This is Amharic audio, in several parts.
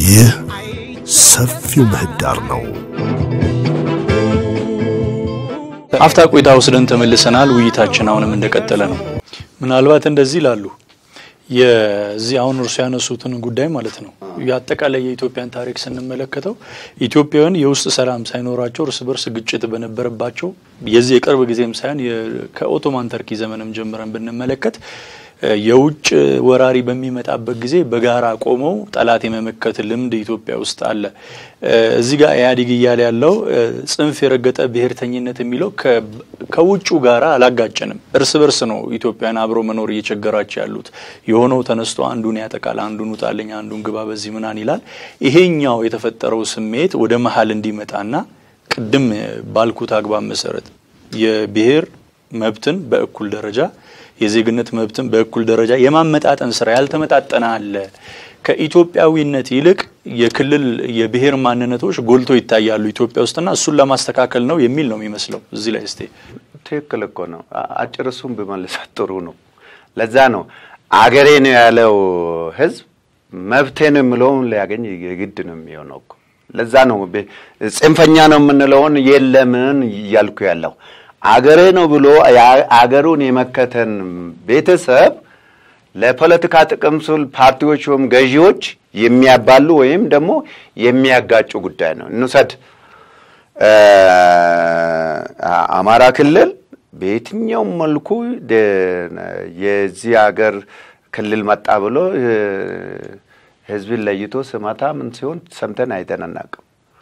ይህ ሰፊው ምህዳር ነው። አፍታ ቆይታ ወስደን ተመልሰናል። ውይይታችን አሁንም እንደቀጠለ ነው። ምናልባት እንደዚህ ይላሉ የዚህ አሁን እርሱ ያነሱትን ጉዳይ ማለት ነው የአጠቃላይ የኢትዮጵያን ታሪክ ስንመለከተው ኢትዮጵያውያን የውስጥ ሰላም ሳይኖራቸው እርስ በርስ ግጭት በነበረባቸው የዚህ የቅርብ ጊዜም ሳይሆን ከኦቶማን ተርኪ ዘመንም ጀምረን ብንመለከት የውጭ ወራሪ በሚመጣበት ጊዜ በጋራ ቆመው ጠላት የመመከት ልምድ ኢትዮጵያ ውስጥ አለ። እዚህ ጋር ኢህአዴግ እያለ ያለው ጽንፍ የረገጠ ብሔርተኝነት የሚለው ከውጩ ጋራ አላጋጨንም። እርስ በርስ ነው ኢትዮጵያን አብሮ መኖር እየቸገራቸው ያሉት። የሆነው ተነስቶ አንዱን ያጠቃል፣ አንዱን ውጣልኝ፣ አንዱን ግባ፣ በዚህ ምናን ይላል። ይሄኛው የተፈጠረው ስሜት ወደ መሀል እንዲመጣና ቅድም ባልኩት አግባብ መሰረት የብሔር መብትን በእኩል ደረጃ የዜግነት መብትን በእኩል ደረጃ የማመጣጠን ስራ ያልተመጣጠነ አለ። ከኢትዮጵያዊነት ይልቅ የክልል የብሔር ማንነቶች ጎልቶ ይታያሉ ኢትዮጵያ ውስጥና እሱን ለማስተካከል ነው የሚል ነው የሚመስለው። እዚህ ላይ እስቴ ትክክል እኮ ነው። አጭር እሱን ብመልሳት ጥሩ ነው። ለዛ ነው አገሬ ነው ያለው ህዝብ መብቴ ነው የምለውን ሊያገኝ የግድ ነው የሚሆነው እኮ። ለዛ ነው ጽንፈኛ ነው የምንለውን የለምን እያልኩ ያለው አገሬ ነው ብሎ አገሩን የመከተን ቤተሰብ ለፖለቲካ ጥቅም ስል ፓርቲዎች ወይም ገዢዎች የሚያባሉ ወይም ደግሞ የሚያጋጩ ጉዳይ ነው። እንውሰድ አማራ ክልል በየትኛውም መልኩ የዚህ ሀገር ክልል መጣ ብሎ ህዝብን ለይቶ ስመታ ምን ሲሆን ሰምተን አይተን አናውቅም።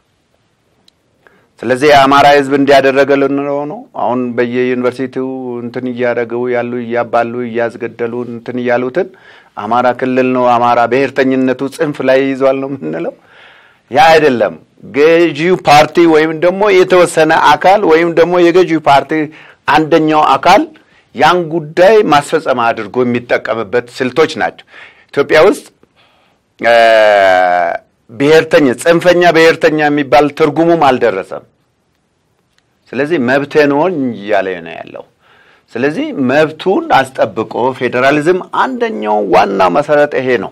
ስለዚህ የአማራ ህዝብ እንዲያደረገ ልንለው ነው። አሁን በየዩኒቨርሲቲው እንትን እያደረገው ያሉ እያባሉ እያስገደሉ እንትን እያሉትን አማራ ክልል ነው አማራ ብሔርተኝነቱ ጽንፍ ላይ ይዟል ነው የምንለው። ያ አይደለም። ገዢው ፓርቲ ወይም ደግሞ የተወሰነ አካል ወይም ደግሞ የገዢው ፓርቲ አንደኛው አካል ያን ጉዳይ ማስፈጸም አድርጎ የሚጠቀምበት ስልቶች ናቸው። ኢትዮጵያ ውስጥ ብሔርተኛ ጽንፈኛ ብሔርተኛ የሚባል ትርጉሙም አልደረሰም። ስለዚህ መብቴ ነው እያለ ነው ያለው። ስለዚህ መብቱን አስጠብቆ ፌዴራሊዝም አንደኛው ዋና መሰረት ይሄ ነው።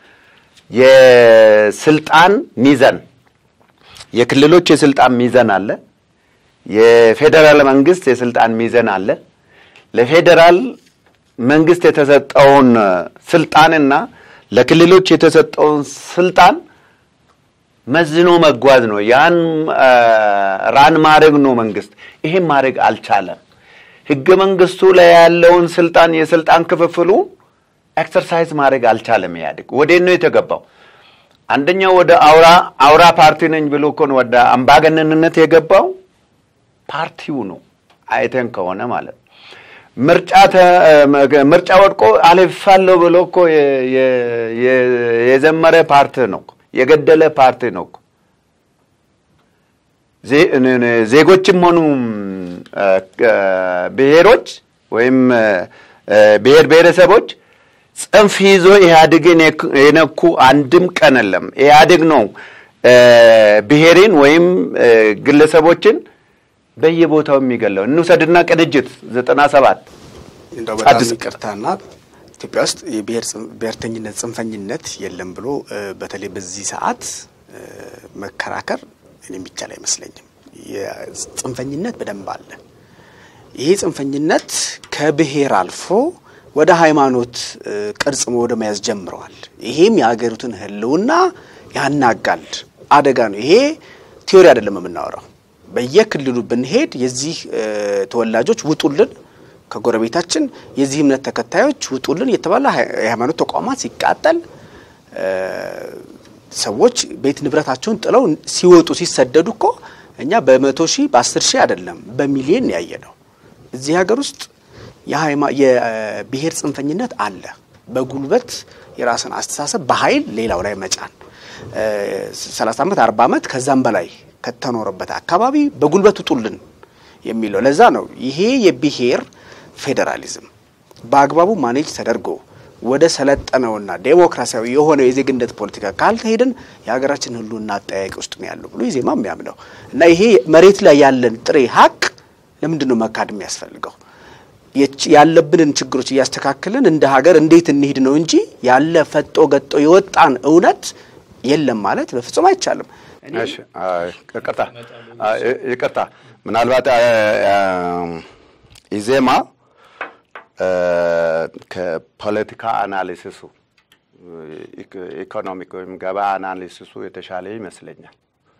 የስልጣን ሚዘን የክልሎች የስልጣን ሚዘን አለ። የፌዴራል መንግስት የስልጣን ሚዘን አለ። ለፌዴራል መንግስት የተሰጠውን ስልጣንና ለክልሎች የተሰጠውን ስልጣን መዝኖ መጓዝ ነው። ያን ራን ማድረግ ነው መንግስት። ይሄን ማድረግ አልቻለም። ህገ መንግስቱ ላይ ያለውን ስልጣን የስልጣን ክፍፍሉ ኤክሰርሳይዝ ማድረግ አልቻለም። ኢህአዴግ ወዴት ነው የተገባው? አንደኛው ወደ አውራ አውራ ፓርቲ ነኝ ብሎ እኮ ነው ወደ አምባገነንነት የገባው ፓርቲው ነው። አይተን ከሆነ ማለት ነው ምርጫ ምርጫ ወድቆ አልፋለሁ ብሎ እኮ የዘመረ ፓርቲ ነው፣ የገደለ ፓርቲ ነው። ዜጎችም ሆኑ ብሔሮች ወይም ብሔር ብሔረሰቦች ጽንፍ ይዞ ኢህአዴግን የነኩ አንድም ቀን የለም። ኢህአዴግ ነው ብሔርን ወይም ግለሰቦችን በየቦታው የሚገለው። እንውሰድና ቅንጅት ዘጠና ሰባት እንደው በጣም ይቅርታና ኢትዮጵያ ውስጥ የብሔርተኝነት ጽንፈኝነት የለም ብሎ በተለይ በዚህ ሰዓት መከራከር የሚቻል አይመስለኝም። የጽንፈኝነት በደንብ አለ። ይሄ ጽንፈኝነት ከብሔር አልፎ ወደ ሃይማኖት ቅርጽ ወደ መያዝ ጀምረዋል። ይሄም የሀገሪቱን ሕልውና ያናጋል፣ አደጋ ነው። ይሄ ቲዮሪ አይደለም የምናወራው። በየክልሉ ብንሄድ የዚህ ተወላጆች ውጡልን፣ ከጎረቤታችን የዚህ እምነት ተከታዮች ውጡልን የተባለ የሃይማኖት ተቋማት ሲቃጠል ሰዎች ቤት ንብረታቸውን ጥለው ሲወጡ ሲሰደዱ እኮ እኛ በመቶ ሺህ በአስር ሺህ አይደለም በሚሊዮን ያየ ነው። እዚህ ሀገር ውስጥ የብሔር ጽንፈኝነት አለ። በጉልበት የራስን አስተሳሰብ በኃይል ሌላው ላይ መጫን ሰላሳ ዓመት አርባ ዓመት ከዛም በላይ ከተኖረበት አካባቢ በጉልበት ውጡልን የሚለው ለዛ ነው። ይሄ የብሔር ፌዴራሊዝም በአግባቡ ማኔጅ ተደርጎ ወደ ሰለጠነውና ዴሞክራሲያዊ የሆነው የዜግነት ፖለቲካ ካልተሄድን የሀገራችን ሕልውና አጠያቂ ውስጥ ነው ያለው ብሎ ኢዜማ የሚያምነው እና ይሄ መሬት ላይ ያለን ጥሬ ሀቅ ለምንድን ነው መካድ የሚያስፈልገው? ያለብንን ችግሮች እያስተካከልን እንደ ሀገር እንዴት እንሂድ ነው እንጂ ያለ ፈጦ ገጦ የወጣን እውነት የለም ማለት በፍጹም አይቻልም። እሺ አይ፣ ይቅርታ አይ፣ ይቅርታ ምናልባት አ- አ- ኢዜማ አ፣ ከፖለቲካ አናሊሲሱ ኢኮ- ኢኮኖሚክ ወይም ገበያ አናሊሲሱ የተሻለ ይመስለኛል።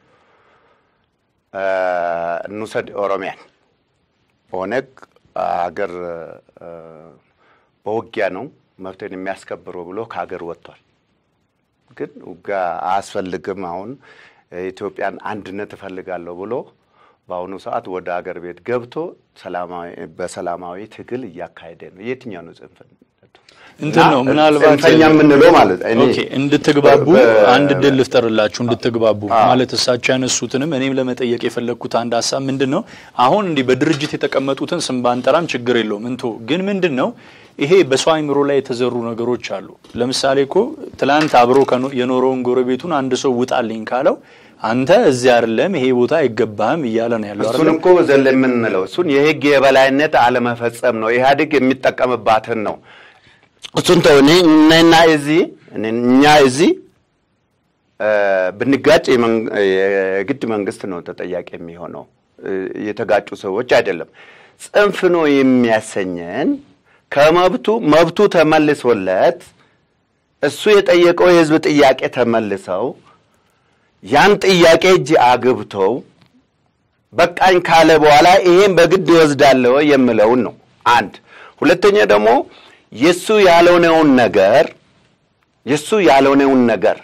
አ፣ እንውሰድ ኦሮሚያን ኦነግ አገር አ፣ በውጊያ ነው መብትን የሚያስከብሩ ብሎ ከሀገር ወጥቷል። ግን ውጊያ አያስፈልግም አሁን የኢትዮጵያን አንድነት እፈልጋለሁ ብሎ በአሁኑ ሰዓት ወደ አገር ቤት ገብቶ ሰላማዊ በሰላማዊ ትግል እያካሄደ ነው። የትኛው ነው ጽንፈኝነቱ? እንትን ነው እና ምናልባት ጽንፈኛ የምንለው ማለት እኔ ኦኬ እንድትግባቡ በ- አንድ ድል ልፍጠርላችሁ እንድትግባቡ ማለት እሳቸው ያነሱትንም እኔም ለመጠየቅ የፈለግኩት አንድ ሀሳብ ምንድን ነው አሁን እንዲህ በድርጅት የተቀመጡትን ስም ባንጠራም ችግር የለውም እንቶ ግን ምንድን ነው ይሄ በሰው አይምሮ ላይ የተዘሩ ነገሮች አሉ ለምሳሌ እኮ ትላንት አብሮ ከኖ- የኖረውን ጎረቤቱን አንድ ሰው ውጣልኝ ካለው አንተ እዚህ አይደለም ይሄ ቦታ አይገባህም እያለ ነው ያለው እሱን አይደለም እኮ ዘል የምንለው እሱን የህግ የበላይነት አለመፈጸም ነው። ኢህአዴግ የሚጠቀምባትን ነው። እሱን ተው። እኔ እኔና እዚህ እኛ እዚህ እ፣ ብንጋጭ የመንግ- የግድ መንግስት ነው ተጠያቂ የሚሆነው እ፣ የተጋጩ ሰዎች አይደለም። ጽንፍ ነው የሚያሰኘን ከመብቱ መብቱ ተመልሶለት እሱ የጠየቀው የህዝብ ጥያቄ ተመልሰው ያን ጥያቄ እጅ አግብተው በቃኝ ካለ በኋላ ይሄን በግድ ይወስዳለሁ የምለውን ነው። አንድ ሁለተኛ ደግሞ የሱ ያልሆነውን ነገር የሱ ያልሆነውን ነገር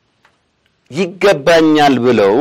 ይገባኛል ብለው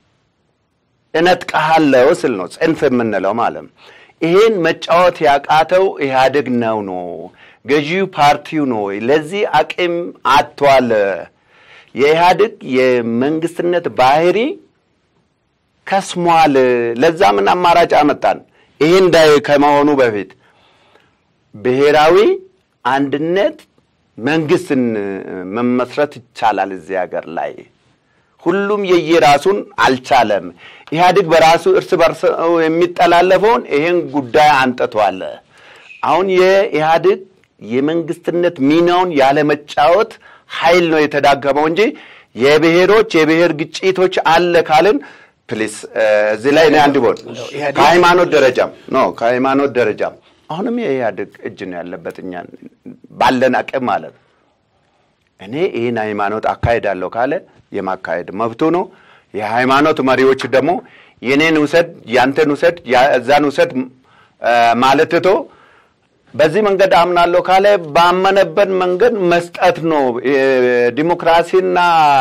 እነጥቀሃለሁ ስል ነው ጽንፍ የምንለው ማለት ነው። ይሄን መጫወት ያቃተው ኢህአዴግ ነው ነው ገዢው ፓርቲው ነው። ለዚህ አቅም አጥቷል። የኢህአዴግ የመንግስትነት ባህሪ ከስሟል። ለዛ ምን አማራጭ አመጣን? ይሄ እንዳይ ከመሆኑ በፊት ብሔራዊ አንድነት መንግስትን መመስረት ይቻላል እዚህ ሀገር ላይ ሁሉም የየራሱን አልቻለም። ኢህአዴግ በራሱ እርስ በርስ የሚጠላለፈውን ይሄን ጉዳይ አንጥቷል። አሁን የኢህአዴግ የመንግስትነት ሚናውን ያለመጫወት ኃይል ነው የተዳከመው እንጂ የብሔሮች የብሔር ግጭቶች አለ ካልን ፕሊስ እዚህ ላይ እኔ አንድ ቦት ከሃይማኖት ደረጃም ኖ ከሃይማኖት ደረጃም አሁንም የኢህአዴግ እጅ ነው ያለበት እኛ ባለን አቅም ማለት ነው። እኔ ይህን ሃይማኖት አካሄዳለሁ ካለ የማካሄድ መብቱ ነው። የሃይማኖት መሪዎች ደግሞ የኔን ውሰድ፣ ያንተን ውሰድ፣ እዛን ውሰድ ማለት ትቶ በዚህ መንገድ አምናለሁ ካለ ባመነበት መንገድ መስጠት ነው። ዲሞክራሲና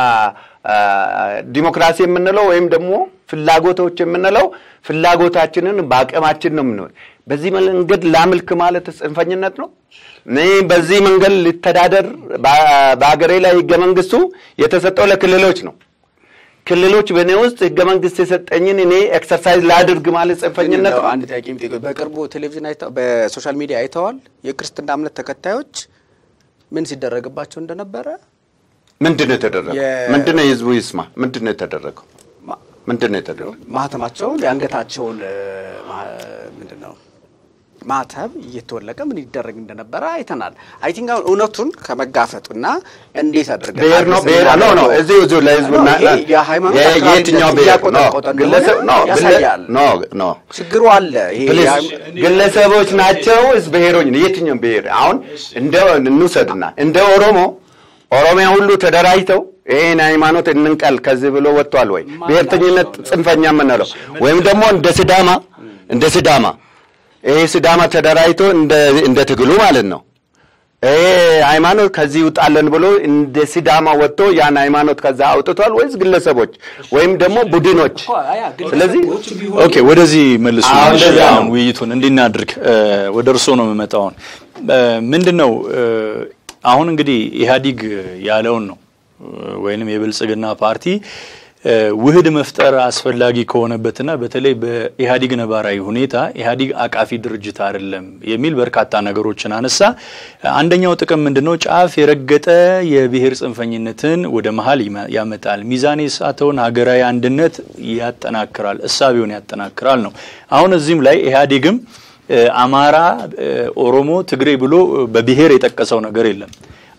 ዲሞክራሲ የምንለው ወይም ደግሞ ፍላጎቶች የምንለው ፍላጎታችንን በአቅማችን ነው የምንሆን። በዚህ መንገድ ላምልክ ማለት ጽንፈኝነት ነው። እኔ በዚህ መንገድ ሊተዳደር በሀገሬ ላይ ህገ መንግስቱ የተሰጠው ለክልሎች ነው። ክልሎች በእኔ ውስጥ ህገ መንግስት የሰጠኝን እኔ ኤክሰርሳይዝ ላድርግ ማለት ጽንፈኝነት ነው። አንድ ጥያቄ የሚጠይቀው በቅርቡ ቴሌቪዥን አይተው በሶሻል ሚዲያ አይተዋል። የክርስትና እምነት ተከታዮች ምን ሲደረግባቸው እንደነበረ ምንድን ነው የተደረገው? የ- ምንድን ነው የህዝቡ ይስማ? ምንድን ነው የተደረገው? ማ- ምንድን ነው የተደረገው? ማህተማቸውን የአንገታቸውን እ፣ ማ- ምንድን ነው ማተብ እየተወለቀ ምን ይደረግ እንደነበረ አይተናል። አይ ቲንክ አሁን እውነቱን ከመጋፈጡና እንዴት አድርገን ብሔር ነው ብሔር ነው ነው እዚህ እዚሁ ለህዝቡ ነው፣ ና- ይሄ ና- የሃይማኖት የ- አክራሪነት የትኛው ብሔር ነው እያቆጠቆጠ እንደሆነ ግለሰብ ነው ግለ- ያሳያል። ኖ ኖ ችግሩ አለ። ይሄ ፕሊዝ የሃይማ- ግለሰቦች ናቸው ወይስ ብሔሮች ነው? የትኛው ብሔር አሁን እንደ እንውሰድና እንደ ኦሮሞ ኦሮሚያ ሁሉ ተደራጅተው ይህን ሃይማኖት እንንቀል ከዚህ ብሎ ወጥቷል ወይ? ብሔርተኝነት ጽንፈኛ የምንለው ወይም ደግሞ እንደ ስዳማ እንደ ስዳማ ይሄ ስዳማ ተደራጅቶ እንደ እንደ ትግሉ ማለት ነው ይሄ ሃይማኖት ከዚህ ይውጣለን ብሎ እንደ ሲዳማ ወጥቶ ያን ሃይማኖት ከዛ አውጥቷል ወይስ ግለሰቦች ወይም ደግሞ ቡድኖች? ስለዚህ ኦኬ ወደዚህ መልሱ። አሁን እሺ፣ እንደዛ አሁን ነው። ውይይቱን እንዲናድርግ ወደ እርስዎ ነው የምመጣው። አሁን ምንድን ነው እ፣ አሁን እንግዲህ ኢህአዲግ ያለውን ነው እ፣ ወይንም የብልጽግና ፓርቲ እ፣ ውህድ መፍጠር አስፈላጊ ከሆነበትና በተለይ በኢህአዲግ ነባራዊ ሁኔታ ኢህአዲግ አቃፊ ድርጅት አይደለም የሚል በርካታ ነገሮችን አነሳ። አንደኛው ጥቅም ምንድን ነው? ጫፍ የረገጠ የብሔር ጽንፈኝነትን ወደ መሀል ይመ- ያመጣል፣ ሚዛን የሳተውን ሀገራዊ አንድነት ያጠናክራል፣ እሳቤውን ያጠናክራል ነው። አሁን እዚህም ላይ ኢህአዴግም እ፣ አማራ፣ እ፣ ኦሮሞ፣ ትግሬ ብሎ እ፣ በብሔር የጠቀሰው ነገር የለም።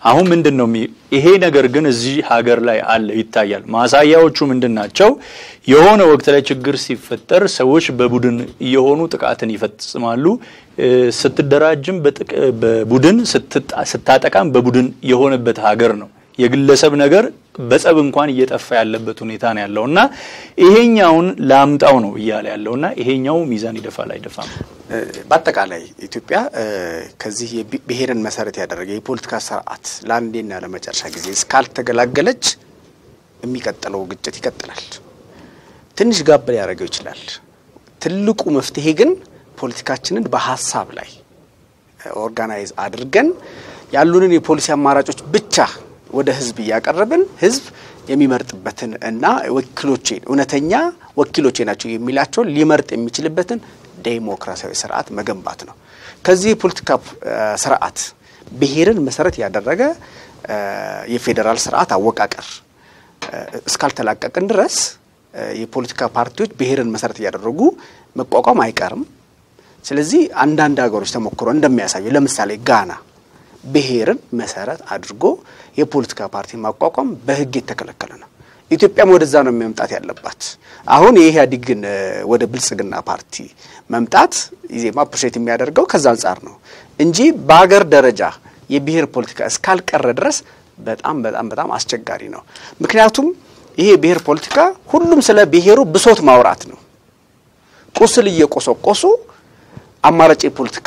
አሁን ምንድን ነው የሚ- ይሄ ነገር ግን እዚህ ሀገር ላይ አለ ይታያል። ማሳያዎቹ ምንድን ናቸው? የሆነ ወቅት ላይ ችግር ሲፈጠር ሰዎች በቡድን እየሆኑ ጥቃትን ይፈጽማሉ። እ፣ ስትደራጅም በጥቅ- በቡድን ስትጣ- ስታጠቃም በቡድን የሆነበት ሀገር ነው። የግለሰብ ነገር በጸብ እንኳን እየጠፋ ያለበት ሁኔታ ነው ያለው እና ይሄኛውን ላምጣው ነው እያለ ያለው እና ይሄኛው ሚዛን ይደፋል አይደፋም? እ፣ በአጠቃላይ ኢትዮጵያ እ፣ ከዚህ የቢ- ብሔርን መሰረት ያደረገ የፖለቲካ ስርዓት ለአንዴና ለመጨረሻ ጊዜ እስካልተገላገለች የሚቀጥለው ግጭት ይቀጥላል። ትንሽ ጋብ ሊያደርገው ይችላል። ትልቁ መፍትሄ ግን ፖለቲካችንን በሀሳብ ላይ ኦርጋናይዝ አድርገን ያሉንን የፖሊሲ አማራጮች ብቻ ወደ ህዝብ እያቀረብን ህዝብ የሚመርጥበትን እና ወኪሎቼ እውነተኛ ወኪሎቼ ናቸው የሚላቸውን ሊመርጥ የሚችልበትን ዴሞክራሲያዊ ስርዓት መገንባት ነው። ከዚህ የፖለቲካ እ፣ ስርዓት ብሔርን መሰረት ያደረገ እ፣ የፌዴራል ስርዓት አወቃቀር እ፣ እስካልተላቀቅን ድረስ እ፣ የፖለቲካ ፓርቲዎች ብሔርን መሰረት እያደረጉ መቋቋም አይቀርም። ስለዚህ አንዳንድ ሀገሮች ተሞክሮ እንደሚያሳዩ ለምሳሌ ጋና ብሔርን መሰረት አድርጎ የፖለቲካ ፓርቲ ማቋቋም በህግ የተከለከለ ነው። ኢትዮጵያም ወደዛ ነው መምጣት ያለባት። አሁን የኢህአዴግን እ፣ ወደ ብልጽግና ፓርቲ መምጣት ኢዜማ ፕሬት የሚያደርገው ከዛ አንጻር ነው እንጂ በሀገር ደረጃ የብሔር ፖለቲካ እስካልቀረ ድረስ በጣም በጣም በጣም አስቸጋሪ ነው። ምክንያቱም ይሄ የብሔር ፖለቲካ ሁሉም ስለ ብሔሩ ብሶት ማውራት ነው። ቁስል እየቆሰቆሱ አማራጭ የፖለቲካ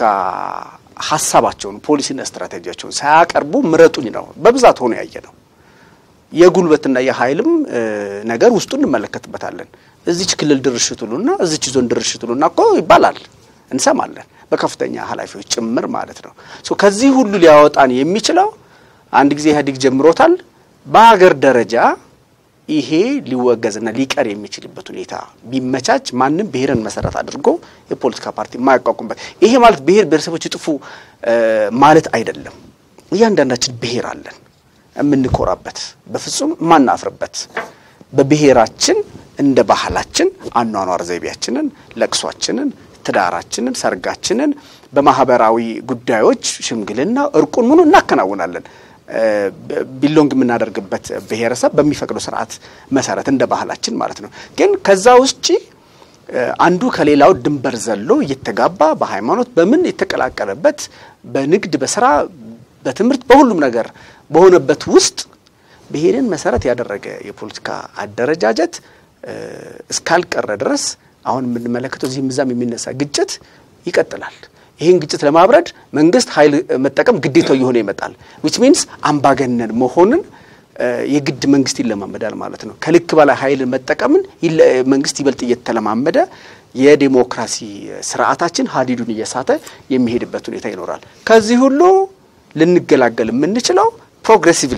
ሀሳባቸውን ፖሊሲና ስትራቴጂያቸውን ሳያቀርቡ ምረጡኝ ነው በብዛት ሆኖ ያየ ነው። የጉልበትና የኃይልም እ፣ ነገር ውስጡ እንመለከትበታለን። እዚች ክልል ድርሽ ትሉና እዚች ዞን ድርሽ ትሉና እኮ ይባላል እንሰማለን፣ በከፍተኛ ኃላፊዎች ጭምር ማለት ነው። ሶ ከዚህ ሁሉ ሊያወጣን የሚችለው አንድ ጊዜ ኢህአዴግ ጀምሮታል። በሀገር ደረጃ ይሄ ሊወገዝና ሊቀር የሚችልበት ሁኔታ ቢመቻች ማንም ብሔርን መሰረት አድርጎ የፖለቲካ ፓርቲ የማያቋቁምበት ይሄ ማለት ብሔር ብሔረሰቦች ይጥፉ እ፣ ማለት አይደለም። እያንዳንዳችን ብሔር አለን የምንኮራበት በፍጹም የማናፍርበት በብሔራችን እንደ ባህላችን አኗኗር ዘይቤያችንን፣ ለቅሷችንን፣ ትዳራችንን፣ ሰርጋችንን በማህበራዊ ጉዳዮች ሽምግልና፣ እርቁን ምኑ እናከናውናለን። እ፣ ቢሎንግ የምናደርግበት ብሔረሰብ በሚፈቅደው ስርዓት መሰረት እንደ ባህላችን ማለት ነው። ግን ከዛ ውጭ እ፣ አንዱ ከሌላው ድንበር ዘሎ እየተጋባ በሃይማኖት በምን የተቀላቀለበት በንግድ በስራ በትምህርት በሁሉም ነገር በሆነበት ውስጥ ብሔርን መሰረት ያደረገ የፖለቲካ አደረጃጀት እ፣ እስካልቀረ ድረስ አሁን የምንመለከተው እዚህም እዛም የሚነሳ ግጭት ይቀጥላል። ይህን ግጭት ለማብረድ መንግስት ኃይል መጠቀም ግዴታው እየሆነ ይመጣል። ዊች ሚንስ አምባገነን መሆንን እ፣ የግድ መንግስት ይለማመዳል ማለት ነው። ከልክ በላይ ኃይልን መጠቀምን ይለ- መንግስት ይበልጥ እየተለማመደ የዴሞክራሲ ስርዓታችን ሀዲዱን እየሳተ የሚሄድበት ሁኔታ ይኖራል። ከዚህ ሁሉ ልንገላገል የምንችለው ፕሮግሬሲቭሊ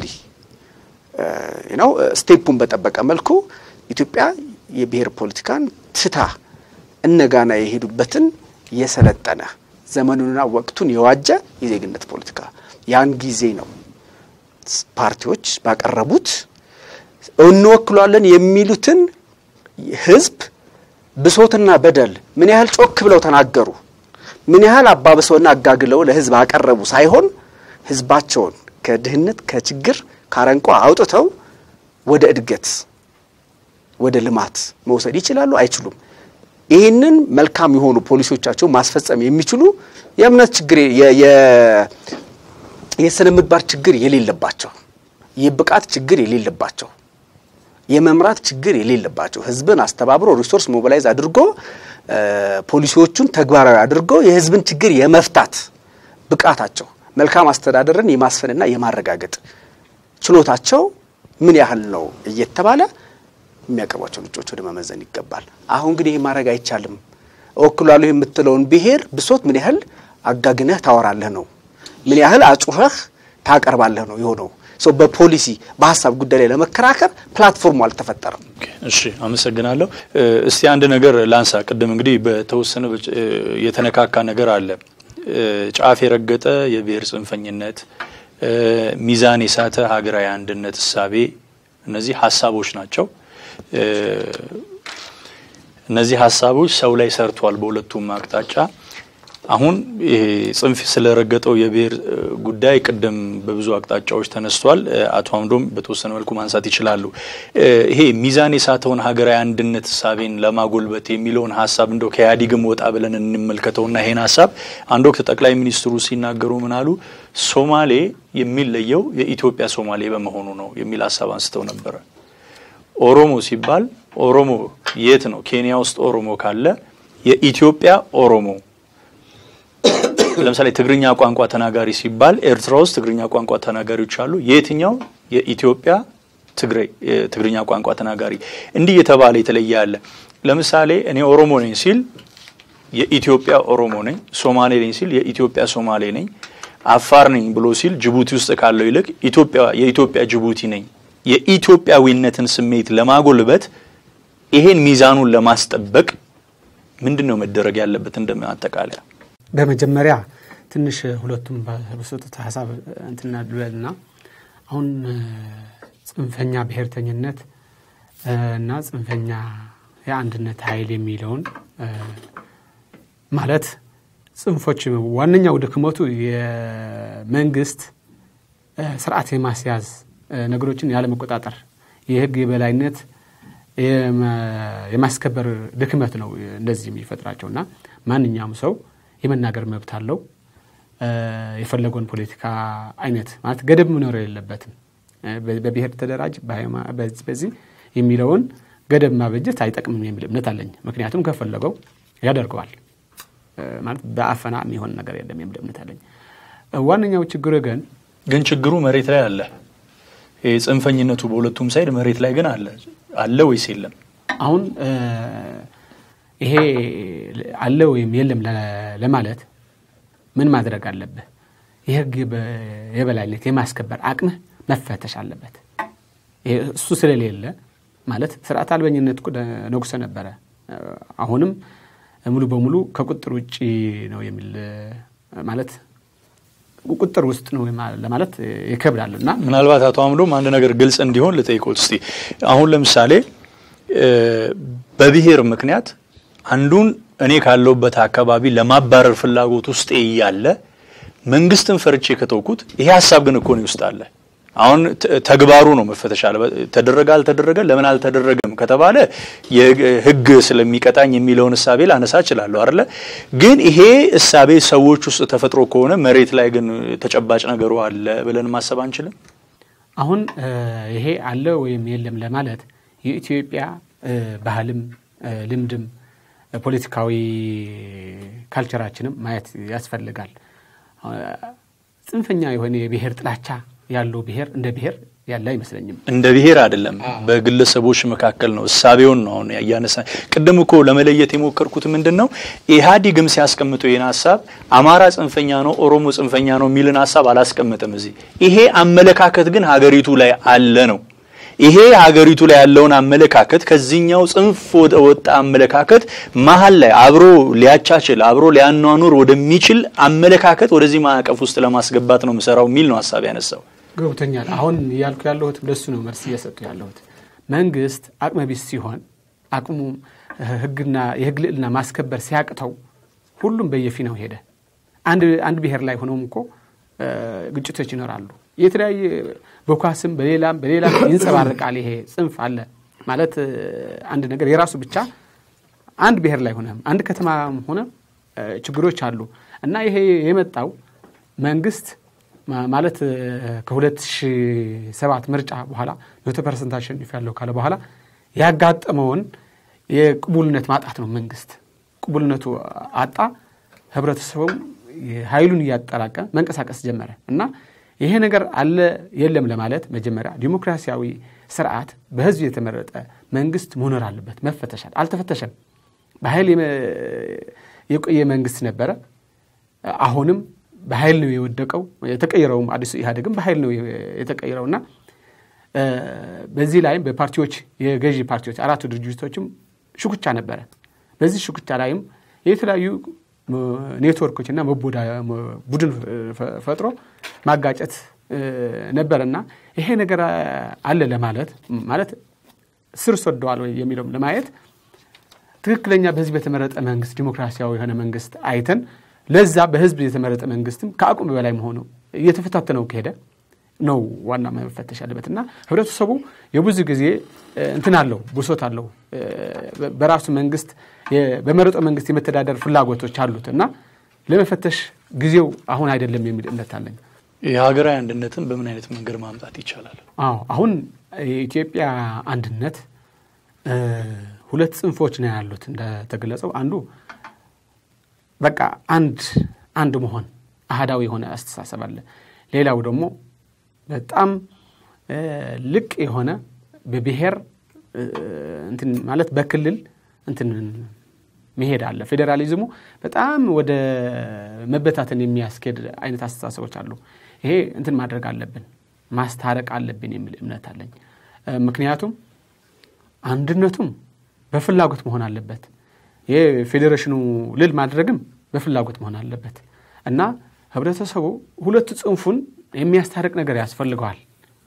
ነው ስቴፑን በጠበቀ መልኩ ኢትዮጵያ የብሔር ፖለቲካን ትታ እነ ጋና የሄዱበትን የሰለጠነ ዘመኑንና ወቅቱን የዋጀ የዜግነት ፖለቲካ ያን ጊዜ ነው ፓርቲዎች ባቀረቡት እንወክሏለን የሚሉትን ህዝብ ብሶትና በደል ምን ያህል ጮክ ብለው ተናገሩ፣ ምን ያህል አባብሰውና አጋግለው ለህዝብ አቀረቡ ሳይሆን ህዝባቸውን ከድህነት ከችግር ካረንቋ አውጥተው ወደ እድገት ወደ ልማት መውሰድ ይችላሉ አይችሉም? ይህንን መልካም የሆኑ ፖሊሲዎቻቸው ማስፈጸም የሚችሉ የእምነት ችግር የ- የ- የስነ ምግባር ችግር የሌለባቸው የብቃት ችግር የሌለባቸው የመምራት ችግር የሌለባቸው ህዝብን አስተባብሮ ሪሶርስ ሞቢላይዝ አድርጎ እ፣ ፖሊሲዎቹን ተግባራዊ አድርጎ የህዝብን ችግር የመፍታት ብቃታቸው መልካም አስተዳደርን የማስፈንና የማረጋገጥ ችሎታቸው ምን ያህል ነው እየተባለ የሚያቀርቧቸው ልጆች ወደ መመዘን ይገባል። አሁን ግን ይሄ ማድረግ አይቻልም። እወክላለሁ የምትለውን ብሔር ብሶት ምን ያህል አጋግነህ ታወራለህ ነው፣ ምን ያህል አጩኸህ ታቀርባለህ ነው የሆነው። ሰው በፖሊሲ በሀሳብ ጉዳይ ላይ ለመከራከር ፕላትፎርሙ አልተፈጠረም። እሺ አመሰግናለሁ። እ፣ እስቲ አንድ ነገር ላንሳ። ቅድም እንግዲህ በተወሰነ በጭ- እ፣ የተነካካ ነገር አለ። እ፣ ጫፍ የረገጠ የብሔር ጽንፈኝነት፣ እ፣ ሚዛን የሳተ ሀገራዊ አንድነት እሳቤ፣ እነዚህ ሀሳቦች ናቸው። እ፣ እነዚህ ሀሳቦች ሰው ላይ ሰርቷል በሁለቱም አቅጣጫ። አሁን ይሄ ጽንፍ ስለረገጠው የብሔር ጉዳይ ቅድም በብዙ አቅጣጫዎች ተነስቷል። አቶ አምዶም በተወሰነ መልኩ ማንሳት ይችላሉ። ይሄ ሚዛን የሳተውን ሀገራዊ አንድነት እሳቤን ለማጎልበት የሚለውን ሀሳብ እንደው ከኢህአዴግም ወጣ ብለን እንመልከተውና ይሄን ሀሳብ አንድ ወቅት ጠቅላይ ሚኒስትሩ ሲናገሩ ምን አሉ? ሶማሌ የሚለየው የኢትዮጵያ ሶማሌ በመሆኑ ነው የሚል ሀሳብ አንስተው ነበረ። ኦሮሞ ሲባል ኦሮሞ የት ነው? ኬንያ ውስጥ ኦሮሞ ካለ የኢትዮጵያ ኦሮሞ ለምሳሌ ትግርኛ ቋንቋ ተናጋሪ ሲባል ኤርትራ ውስጥ ትግርኛ ቋንቋ ተናጋሪዎች አሉ። የትኛው የኢትዮጵያ ትግሬ ትግርኛ ቋንቋ ተናጋሪ እንዲህ የተባለ የተለየ አለ። ለምሳሌ እኔ ኦሮሞ ነኝ ሲል የኢትዮጵያ ኦሮሞ ነኝ፣ ሶማሌ ነኝ ሲል የኢትዮጵያ ሶማሌ ነኝ፣ አፋር ነኝ ብሎ ሲል ጅቡቲ ውስጥ ካለው ይልቅ ኢትዮጵያ የኢትዮጵያ ጅቡቲ ነኝ። የኢትዮጵያዊነትን ስሜት ለማጎልበት ይሄን ሚዛኑን ለማስጠበቅ ምንድን ነው መደረግ ያለበት? እንደ አጠቃለያ በመጀመሪያ ትንሽ ሁለቱም በሰጡት ሀሳብ እንትና ልበልና አሁን ጽንፈኛ ብሔርተኝነት እና ጽንፈኛ የአንድነት ኃይል የሚለውን ማለት ጽንፎች ዋነኛው ድክመቱ የመንግስት ስርዓት የማስያዝ ነገሮችን ያለመቆጣጠር የህግ የበላይነት የማስከበር ድክመት ነው እንደዚህ የሚፈጥራቸው እና ማንኛውም ሰው የመናገር መብት አለው። የፈለገውን ፖለቲካ አይነት ማለት ገደብ መኖር የለበትም። በብሔር ተደራጅ በዚህ የሚለውን ገደብ ማበጀት አይጠቅምም የሚል እምነት አለኝ። ምክንያቱም ከፈለገው ያደርገዋል ማለት በአፈና የሚሆን ነገር የለም የሚል እምነት አለኝ። ዋነኛው ችግር ግን ግን ችግሩ መሬት ላይ አለ። ጽንፈኝነቱ በሁለቱም ሳይድ መሬት ላይ ግን አለ አለ ወይስ የለም? አሁን ይሄ አለ ወይም የለም ለማለት ምን ማድረግ አለብህ? የህግ የበላይነት የማስከበር አቅምህ መፈተሽ አለበት። እሱ ስለሌለ ማለት ስርዓት አልበኝነት ነጉሰ ነበረ። አሁንም ሙሉ በሙሉ ከቁጥር ውጭ ነው የሚል ማለት ቁጥር ውስጥ ነው ለማለት ይከብዳል እና ምናልባት አቶ አምዶም አንድ ነገር ግልጽ እንዲሆን ልጠይቆት እስቲ አሁን ለምሳሌ በብሔር ምክንያት አንዱን እኔ ካለውበት አካባቢ ለማባረር ፍላጎት ውስጥ እያለ መንግስትን ፈርቼ ከተውኩት ይሄ ሀሳብ ግን እኮ እኔ ውስጥ አለ። አሁን ተግባሩ ነው መፈተሽ አለ። ተደረገ አልተደረገ፣ ለምን አልተደረገም ከተባለ የህግ ስለሚቀጣኝ የሚለውን እሳቤ ላነሳ እችላለሁ አይደለ? ግን ይሄ እሳቤ ሰዎች ውስጥ ተፈጥሮ ከሆነ መሬት ላይ ግን ተጨባጭ ነገሩ አለ ብለን ማሰብ አንችልም። አሁን ይሄ አለ ወይም የለም ለማለት የኢትዮጵያ ባህልም ልምድም ፖለቲካዊ ካልቸራችንም ማየት ያስፈልጋል። ጽንፈኛ የሆነ የብሔር ጥላቻ ያለው ብሔር እንደ ብሔር ያለ አይመስለኝም። እንደ ብሔር አይደለም፣ በግለሰቦች መካከል ነው። እሳቤውን ነው አሁን እያነሳ ቅድም እኮ ለመለየት የሞከርኩት ምንድን ነው ኢህአዲግም ሲያስቀምጠው ይህን ሀሳብ አማራ ጽንፈኛ ነው፣ ኦሮሞ ጽንፈኛ ነው የሚልን ሀሳብ አላስቀምጥም እዚህ። ይሄ አመለካከት ግን ሀገሪቱ ላይ አለ ነው ይሄ ሀገሪቱ ላይ ያለውን አመለካከት ከዚህኛው ጽንፍ ወጣ አመለካከት መሀል ላይ አብሮ ሊያቻችል አብሮ ሊያኗኑር ወደሚችል አመለካከት ወደዚህ ማዕቀፍ ውስጥ ለማስገባት ነው የምሰራው የሚል ነው ሀሳብ ያነሳው። ገብቶኛል። አሁን እያልኩ ያለሁት ለሱ ነው መልስ እየሰጡ ያለሁት። መንግስት አቅመ ቢስ ሲሆን አቅሙ ህግና የህግ ልዕልና ማስከበር ሲያቅተው ሁሉም በየፊናው ሄደ። አንድ ብሔር ላይ ሆነውም እኮ ግጭቶች ይኖራሉ። የተለያየ በኳስም በሌላም በሌላም ይንጸባረቃል። ይሄ ጽንፍ አለ ማለት አንድ ነገር የራሱ ብቻ አንድ ብሔር ላይ ሆነ አንድ ከተማ ሆነ ችግሮች አሉ እና ይሄ የመጣው መንግስት ማለት ከ2007 ምርጫ በኋላ መቶ ፐርሰንት አሸንፍ ያለው ካለ በኋላ ያጋጠመውን የቅቡልነት ማጣት ነው። መንግስት ቅቡልነቱ አጣ። ህብረተሰቡም ኃይሉን እያጠራቀ መንቀሳቀስ ጀመረ እና ይሄ ነገር አለ የለም ለማለት መጀመሪያ ዲሞክራሲያዊ ስርዓት በህዝብ የተመረጠ መንግስት መኖር አለበት። መፈተሻል። አልተፈተሸም። በኃይል የቆየ መንግስት ነበረ። አሁንም በኃይል ነው የወደቀው። የተቀየረውም አዲሱ ኢህአዴግም በኃይል ነው የተቀየረው እና በዚህ ላይም በፓርቲዎች የገዢ ፓርቲዎች አራቱ ድርጅቶችም ሽኩቻ ነበረ። በዚህ ሽኩቻ ላይም የተለያዩ ኔትወርኮች እና ቡድን ፈጥሮ ማጋጨት ነበረና ይሄ ነገር አለ ለማለት ማለት ስር ሰደዋል የሚለውም ለማየት ትክክለኛ በህዝብ የተመረጠ መንግስት ዲሞክራሲያዊ የሆነ መንግስት አይተን ለዛ በህዝብ የተመረጠ መንግስትም ከአቅሙ በላይ መሆኑ እየተፈታተነው ከሄደ ነው ዋና መፈተሽ ያለበት እና ህብረተሰቡ የብዙ ጊዜ እንትን አለው ብሶት አለው በራሱ መንግስት በመረጠው መንግስት የመተዳደር ፍላጎቶች አሉት እና ለመፈተሽ ጊዜው አሁን አይደለም የሚል እምነት አለኝ። የሀገራዊ አንድነትን በምን አይነት መንገድ ማምጣት ይቻላል? አዎ አሁን የኢትዮጵያ አንድነት ሁለት ጽንፎች ነው ያሉት እንደተገለጸው አንዱ በቃ አንድ አንድ መሆን አህዳዊ የሆነ አስተሳሰብ አለ። ሌላው ደግሞ በጣም ልቅ የሆነ በብሔር እንትን ማለት በክልል እንትን መሄድ አለ። ፌዴራሊዝሙ በጣም ወደ መበታተን የሚያስኬድ አይነት አስተሳሰቦች አሉ። ይሄ እንትን ማድረግ አለብን፣ ማስታረቅ አለብን የሚል እምነት አለኝ። ምክንያቱም አንድነቱም በፍላጎት መሆን አለበት። ይህ ፌዴሬሽኑ ልል ማድረግም በፍላጎት መሆን አለበት እና ህብረተሰቡ ሁለቱ ጽንፉን የሚያስታርቅ ነገር ያስፈልገዋል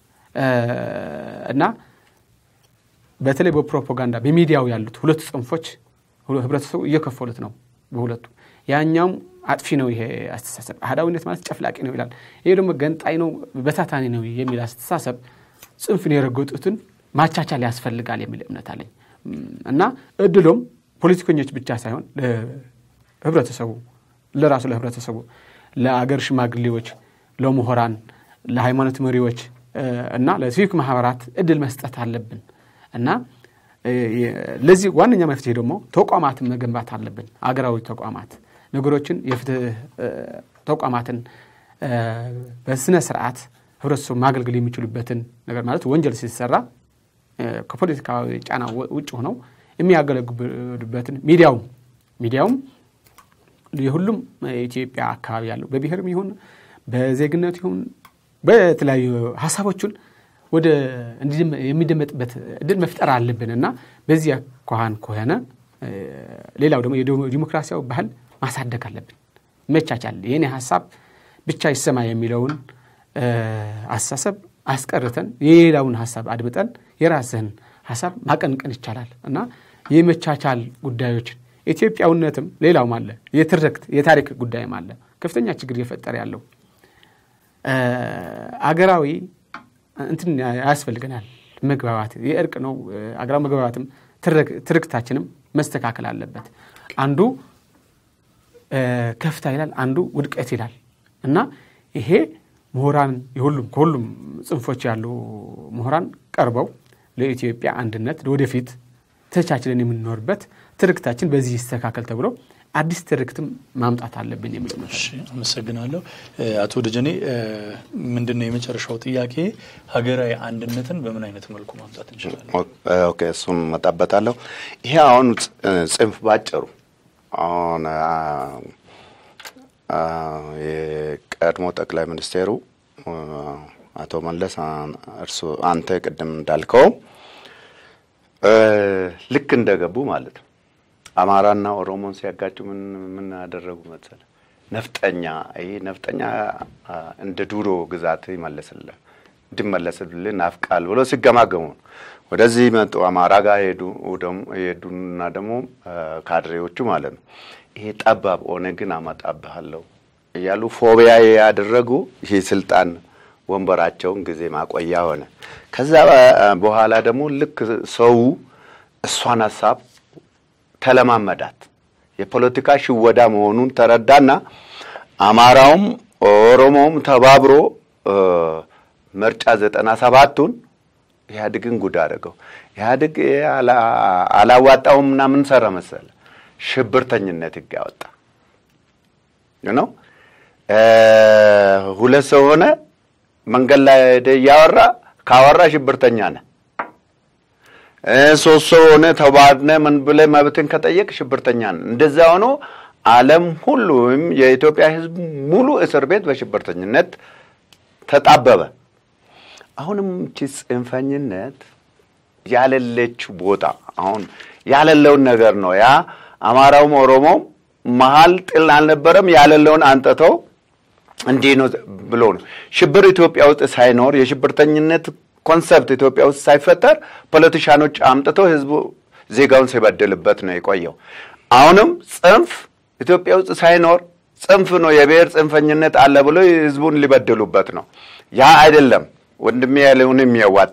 እና በተለይ በፕሮፓጋንዳ በሚዲያው ያሉት ሁለቱ ጽንፎች ህብረተሰቡ እየከፈሉት ነው በሁለቱ ያኛውም አጥፊ ነው ይሄ አስተሳሰብ አህዳዊነት ማለት ጨፍላቂ ነው ይላል ይሄ ደግሞ ገንጣይ ነው በታታኒ ነው የሚል አስተሳሰብ ጽንፍን የረገጡትን ማቻቻል ያስፈልጋል የሚል እምነት አለኝ እና እድሎም ፖለቲከኞች ብቻ ሳይሆን ለህብረተሰቡ ለራሱ ለህብረተሰቡ ለአገር ሽማግሌዎች ለምሁራን ለሃይማኖት መሪዎች እና ለሲቪክ ማህበራት እድል መስጠት አለብን እና ለዚህ ዋነኛ መፍትሄ ደግሞ ተቋማትን መገንባት አለብን አገራዊ ተቋማት ነገሮችን የፍትህ ተቋማትን በስነ ስርዓት ህብረተሰቡ ማገልገል የሚችሉበትን ነገር ማለት ወንጀል ሲሰራ ከፖለቲካዊ ጫና ውጭ ሆነው የሚያገለግሉበትን ሚዲያውም ሚዲያውም የሁሉም የኢትዮጵያ አካባቢ ያለው በብሔርም ይሁን በዜግነት ይሁን በተለያዩ ሀሳቦቹን ወደ የሚደመጥበት እድል መፍጠር አለብን እና በዚህ አኳኋን ከሆነ ሌላው ደግሞ የዲሞክራሲያዊ ባህል ማሳደግ አለብን። መቻቻል የኔ ሀሳብ ብቻ ይሰማ የሚለውን አስተሳሰብ አስቀርተን የሌላውን ሀሳብ አድምጠን የራስህን ሀሳብ ማቀንቀን ይቻላል እና የመቻቻል ጉዳዮችን ኢትዮጵያዊነትም ሌላውም አለ የትርክት የታሪክ ጉዳይም አለ ከፍተኛ ችግር እየፈጠረ ያለው አገራዊ እንትን ያስፈልገናል መግባባት የእርቅ ነው አገራዊ መግባባትም ትርክታችንም መስተካከል አለበት አንዱ ከፍታ ይላል አንዱ ውድቀት ይላል እና ይሄ ምሁራን የሁሉም ከሁሉም ጽንፎች ያሉ ምሁራን ቀርበው ለኢትዮጵያ አንድነት ወደፊት ተቻችለን የምንኖርበት ትርክታችን በዚህ ይስተካከል ተብሎ አዲስ ትርክትም ማምጣት አለብን የሚል ነው። አመሰግናለሁ። አቶ ደጀኔ ምንድን ነው የመጨረሻው ጥያቄ? ሀገራዊ አንድነትን በምን አይነት መልኩ ማምጣት እንችላለን? ኦኬ፣ እሱን መጣበታለሁ። ይሄ አሁን ጽንፍ ባጭሩ አሁን የቀድሞ ጠቅላይ ሚኒስቴሩ አቶ መለስ እርሱ አንተ ቅድም እንዳልከው ልክ እንደገቡ ማለት ነው አማራና ኦሮሞን ሲያጋጩ ምን ምን አደረጉ መሰለ? ነፍጠኛ ይሄ ነፍጠኛ እንደ ዱሮ ግዛት ይመለስልህ እንዲመለስልህ ናፍቃል ብሎ ሲገማገሙ ነው ወደዚህ መጡ። አማራ ጋር ሄዱ ሄዱና ደግሞ ካድሬዎቹ ማለት ነው ይሄ ጠባብ ኦነግን አመጣብሃለሁ እያሉ ፎቢያ ያደረጉ ይሄ ስልጣን ወንበራቸውን ጊዜ ማቆያ ሆነ። ከዛ በኋላ ደግሞ ልክ ሰው እሷን ሀሳብ ተለማመዳት። የፖለቲካ ሽወዳ መሆኑን ተረዳና አማራውም ኦሮሞውም ተባብሮ ምርጫ ዘጠና ሰባቱን ኢህአዴግን ጉድ አደረገው። ኢህአዴግ አላዋጣውም እና ምን ሰራ መሰለ ሽብርተኝነት ህግ ያወጣ ነው። ሁለት ሰው ሆነ መንገድ ላይ እያወራ ካወራ ሽብርተኛ ነህ። ሶስት ሰው ሆነ ተባድነ ምን ብለህ መብትን ከጠየቅ ሽብርተኛ ነህ። እንደዛ ሆኖ ዓለም ሁሉ ወይም የኢትዮጵያ ህዝብ ሙሉ እስር ቤት በሽብርተኝነት ተጣበበ። አሁንም እቺ ጽንፈኝነት ያለለችው ቦታ አሁን ያለለውን ነገር ነው። ያ አማራውም ኦሮሞም መሀል ጥል አልነበረም። ያለለውን አንጥተው እንዲህ ነው ብሎ ነው። ሽብር ኢትዮጵያ ውስጥ ሳይኖር የሽብርተኝነት ኮንሰፕት ኢትዮጵያ ውስጥ ሳይፈጠር ፖለቲሻኖች አምጥተው ህዝቡ ዜጋውን ሲበድልበት ነው የቆየው። አሁንም ጽንፍ ኢትዮጵያ ውስጥ ሳይኖር ጽንፍ ነው፣ የብሔር ጽንፈኝነት አለ ብሎ ህዝቡን ሊበድሉበት ነው። ያ አይደለም ወንድሜ ያለውን የሚያዋጣ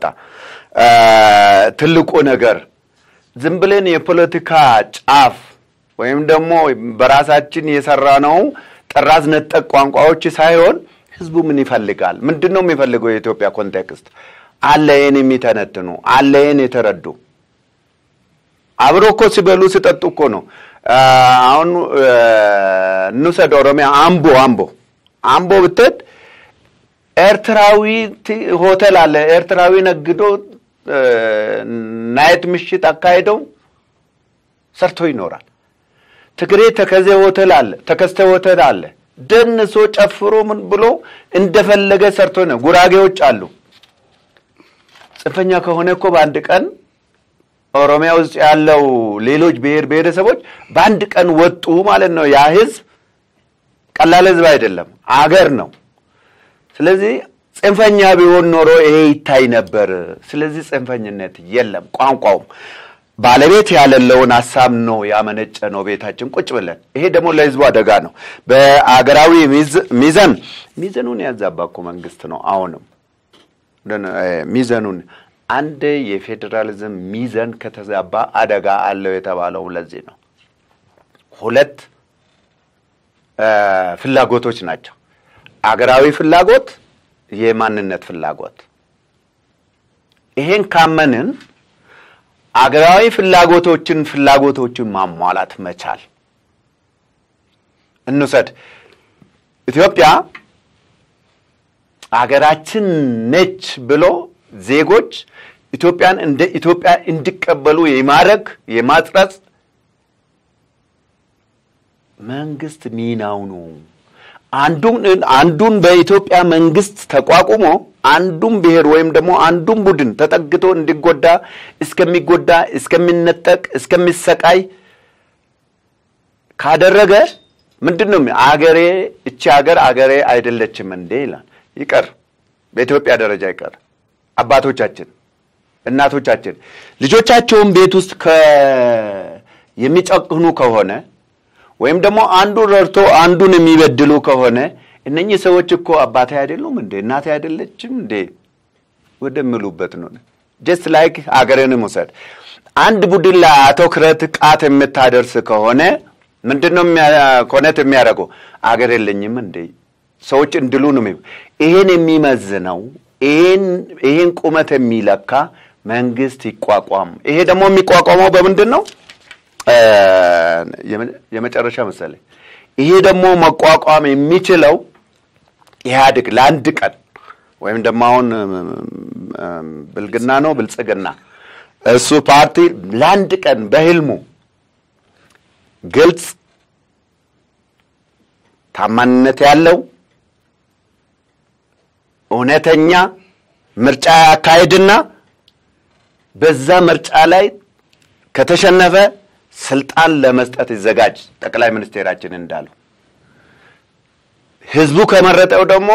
ትልቁ ነገር ዝም ብለን የፖለቲካ ጫፍ ወይም ደግሞ በራሳችን የሰራነው ጥራዝ ነጠቅ ቋንቋዎች ሳይሆን ህዝቡ ምን ይፈልጋል? ምንድን ነው የሚፈልገው? የኢትዮጵያ ኮንቴክስት አለ ይህን የሚተነትኑ አለ ይህን የተረዱ አብሮ እኮ ሲበሉ ሲጠጡ እኮ ነው። አሁን እንውሰድ ኦሮሚያ አምቦ አምቦ አምቦ ብትሄድ ኤርትራዊ ሆቴል አለ። ኤርትራዊ ነግዶ ናይት ምሽት አካሄደው ሰርቶ ይኖራል። ትግሬ ተከዜ ሆቴል አለ፣ ተከስተ ሆቴል አለ። ደንሶ ጨፍሮ ምን ብሎ እንደፈለገ ሰርቶ ነው። ጉራጌዎች አሉ። ጽንፈኛ ከሆነ እኮ በአንድ ቀን ኦሮሚያ ውስጥ ያለው ሌሎች ብሔር ብሔረሰቦች በአንድ ቀን ወጡ ማለት ነው። ያ ህዝብ ቀላል ህዝብ አይደለም፣ አገር ነው። ስለዚህ ጽንፈኛ ቢሆን ኖሮ ይሄ ይታይ ነበር። ስለዚህ ጽንፈኝነት የለም። ቋንቋውም ባለቤት ያለለውን ሀሳብ ነው ያመነጨ ነው ቤታችን ቁጭ ብለን። ይሄ ደግሞ ለህዝቡ አደጋ ነው። በአገራዊ ሚዘን ሚዘኑን ያዛባ እኮ መንግስት ነው። አሁንም ሚዘኑን አንድ የፌዴራሊዝም ሚዘን ከተዛባ አደጋ አለው የተባለው ለዚህ ነው። ሁለት ፍላጎቶች ናቸው። አገራዊ ፍላጎት፣ የማንነት ፍላጎት። ይሄን ካመንን አገራዊ ፍላጎቶችን ፍላጎቶችን ማሟላት መቻል እንውሰድ። ኢትዮጵያ አገራችን ነች ብሎ ዜጎች ኢትዮጵያን እንደ ኢትዮጵያ እንዲቀበሉ የማድረግ የማጽረጽ መንግስት ሚናው ነው። አንዱን አንዱን በኢትዮጵያ መንግስት ተቋቁሞ አንዱን ብሔር ወይም ደግሞ አንዱን ቡድን ተጠግቶ እንዲጎዳ እስከሚጎዳ እስከሚነጠቅ እስከሚሰቃይ ካደረገ ምንድን ነው አገሬ እቺ ሀገር አገሬ አይደለችም እንዴ ይላል። ይቀር በኢትዮጵያ ደረጃ ይቀር። አባቶቻችን እናቶቻችን ልጆቻቸውን ቤት ውስጥ የሚጨክኑ ከሆነ ወይም ደግሞ አንዱን ረድቶ አንዱን የሚበድሉ ከሆነ እነኚህ ሰዎች እኮ አባቴ አይደሉም እንዴ እናቴ አይደለችም እንዴ ወደሚሉበት ነው። ጀስት ላይክ አገርንም ውሰድ። አንድ ቡድን ላይ አትኩረት ቃት የምታደርስ ከሆነ ምንድን ነው ኮነት የሚያደርገው? አገር የለኝም እንዴ ሰዎች እንድሉ ነው። ይሄን የሚመዝነው ይሄን ቁመት የሚለካ መንግስት ይቋቋም። ይሄ ደግሞ የሚቋቋመው በምንድን ነው? የመጨረሻ መሰለኝ። ይሄ ደግሞ መቋቋም የሚችለው ኢህአዴግ ለአንድ ቀን ወይም ደግሞ አሁን ብልግና ነው ብልጽግና እሱ ፓርቲ ለአንድ ቀን በህልሙ ግልጽ ታማኝነት ያለው እውነተኛ ምርጫ ያካሄድና በዛ ምርጫ ላይ ከተሸነፈ ስልጣን ለመስጠት ይዘጋጅ። ጠቅላይ ሚኒስቴራችን እንዳሉ ህዝቡ ከመረጠው ደግሞ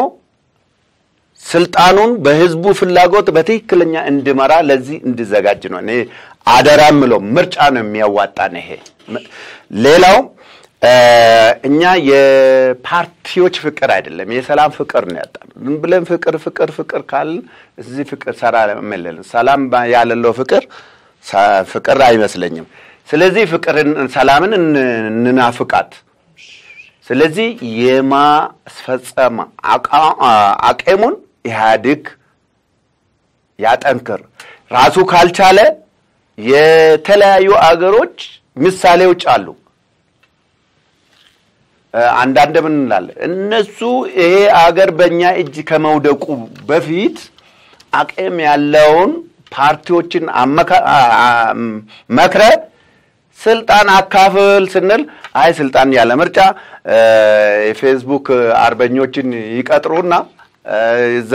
ስልጣኑን በህዝቡ ፍላጎት በትክክለኛ እንዲመራ ለዚህ እንዲዘጋጅ ነው። እኔ አደራ ምለው ምርጫ ነው የሚያዋጣን። ይሄ ሌላው እኛ የፓርቲዎች ፍቅር አይደለም የሰላም ፍቅር ነው ያጣን። ዝም ብለን ፍቅር ፍቅር ፍቅር ካልን እዚህ ፍቅር ሰራ ምልል ሰላም ያለለው ፍቅር ፍቅር አይመስለኝም። ስለዚህ ፍቅርን ሰላምን እንናፍቃት። ስለዚህ የማስፈጸም አቅሙን ኢህአዴግ ያጠንክር። ራሱ ካልቻለ የተለያዩ አገሮች ምሳሌዎች አሉ። አንዳንድ ምን እንላለን? እነሱ ይሄ አገር በእኛ እጅ ከመውደቁ በፊት አቅም ያለውን ፓርቲዎችን መክረ ስልጣን አካፍል ስንል አይ ስልጣን ያለ ምርጫ የፌስቡክ አርበኞችን ይቀጥሩና እዛ